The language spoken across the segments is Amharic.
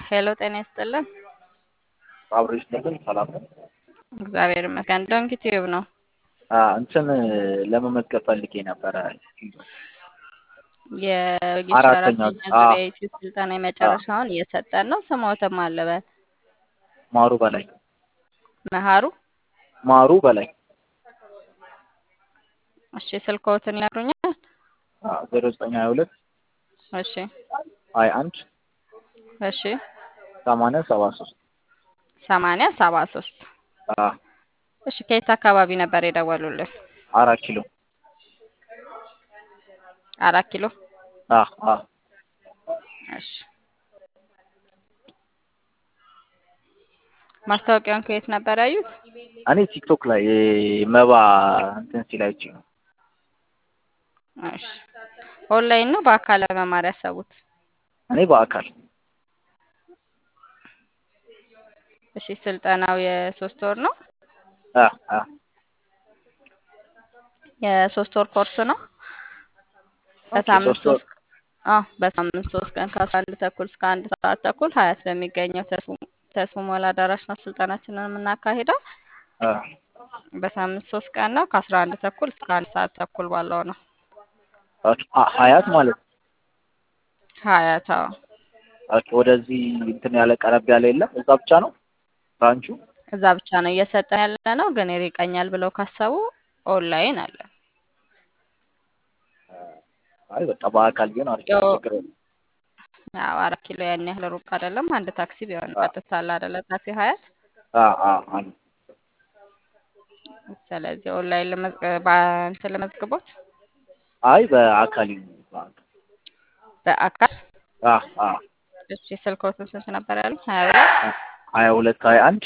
ሄሎ ጤና ይስጥልን። አብሬሽ ነበር። ሰላም ነው። እግዚአብሔር ይመስገን። ዶንኪ ቲዩብ ነው። እንትን ለመመዝገብ ፈልጌ ነበረ። የወጌሻ አራተኛ አራተኛ አ ዙሪያ የዩቲዩብ ስልጠና የመጨረሻውን እየሰጠን ነው። ስሞትም አለበት ማሩ በላይ መሀሩ። ማሩ በላይ እሺ ስልክዎትን ይነግሩኛል? ዜሮ ዘጠኝ ሀያ ሁለት እሺ ሀያ አንድ እሺ ሰማንያ ሰባ ሶስት ሰማንያ ሰባ ሶስት እሺ ከየት አካባቢ ነበር የደወሉልን? አራት ኪሎ አራት ኪሎ አ አ እሺ ማስታወቂያውን ከየት ነበር ያዩት? እኔ ቲክቶክ ላይ መባ እንትን ሲል አይቼ ነው። እሺ ኦንላይን ነው በአካል ለመማር ያሰቡት? እኔ በአካል እሺ ስልጠናው የሶስት ወር ነው። አ አ የሶስት ወር ኮርስ ነው። ኦኬ በሳምንት ሶስት ወር ሶስት አዎ በሳምንት ሶስት ቀን ከአስራ አንድ ተኩል እስከ አንድ ሰዓት ተኩል ሀያት በሚገኘው ተስፉ ተስፉ ሞላ አዳራሽ ነው ስልጠናችንን የምናካሂደው። አ በሳምንት ሶስት ቀን ነው ከአስራ አንድ ተኩል እስከ አንድ ሰዓት ተኩል ባለው ነው። ኦኬ አ ሀያት ማለት ነው። ሀያት አዎ ኦኬ ወደዚህ እንትን ያለ ቀረብ ያለ የለም። እዛ ብቻ ነው ብራንቹ። እዛ ብቻ ነው እየሰጠን ያለ ነው። ግን ይርቀኛል ብለው ካሰቡ ኦንላይን አለ። አይ በቃ በአካል ቢሆን አሪፍ ነው። ያው ችግር የለም። ያው አራት ኪሎ ያን ያህል ሩቅ አይደለም። አንድ ታክሲ ቢሆን አ ቀጥታ አለ አይደለ ታክሲ ሀያት። አ አ አለ ስለዚህ ኦንላይን ለመዝገ በእንትን ለመዝግቦት አይ በአካል ይሁን በአካል በአካል አ አ እሺ ስልክዎትን ስንት ነበር ያሉት? ሀያ ሁለት ሀያ ሁለት ሀያ አንድ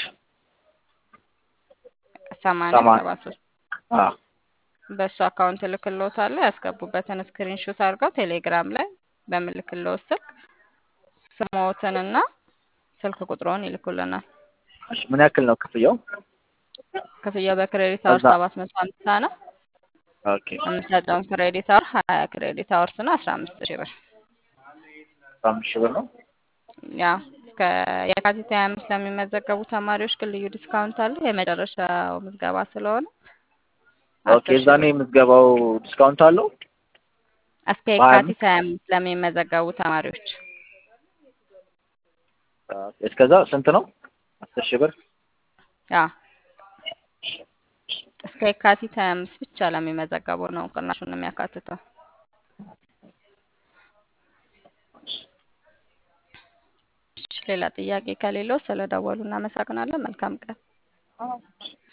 ሰማንያ ሰማ ሰባ ሶስት አ በእሱ አካውንት እልክልዎታለሁ። ያስገቡበትን ስክሪንሾት አድርገው ቴሌግራም ላይ በምልክልዎት ስልክ ስምዎትንና ስልክ ቁጥሮን ይልኩልናል። እሺ ምን ያክል ነው ክፍያው? ክፍያው በክሬዲት አወር እዛ ሰባት መቶ ሀምሳ ነው። ኦኬ የምንሰጠውን ክሬዲት አወር ሀያ ክሬዲት አወርስ ነው አስራ አምስት ሺህ ብር አስራ አምስት ሺህ ብር ነው። ያው እስከ የካቲት ሀያ አምስት ለሚመዘገቡ ተማሪዎች ግን ልዩ ዲስካውንት አለ። የመጨረሻው ምዝገባ ስለሆነ ኦኬ አስር ሺህ እዛኔ ብር የምትገባው ዲስካውንት አለው እስከ በሀያ የካቲት አምስት ሀያ አምስት ለሚመዘገቡ ተማሪዎች እስከዛ ስንት ነው? አስር ሺህ ብር ያው እስከ የካቲት ሀያ አምስት ብቻ ለሚመዘገቡ ነው ቅናሹን የሚያካትተው። እሺ ሌላ ጥያቄ ከሌለው ስለደወሉ እናመሰግናለን። መልካም ቀን።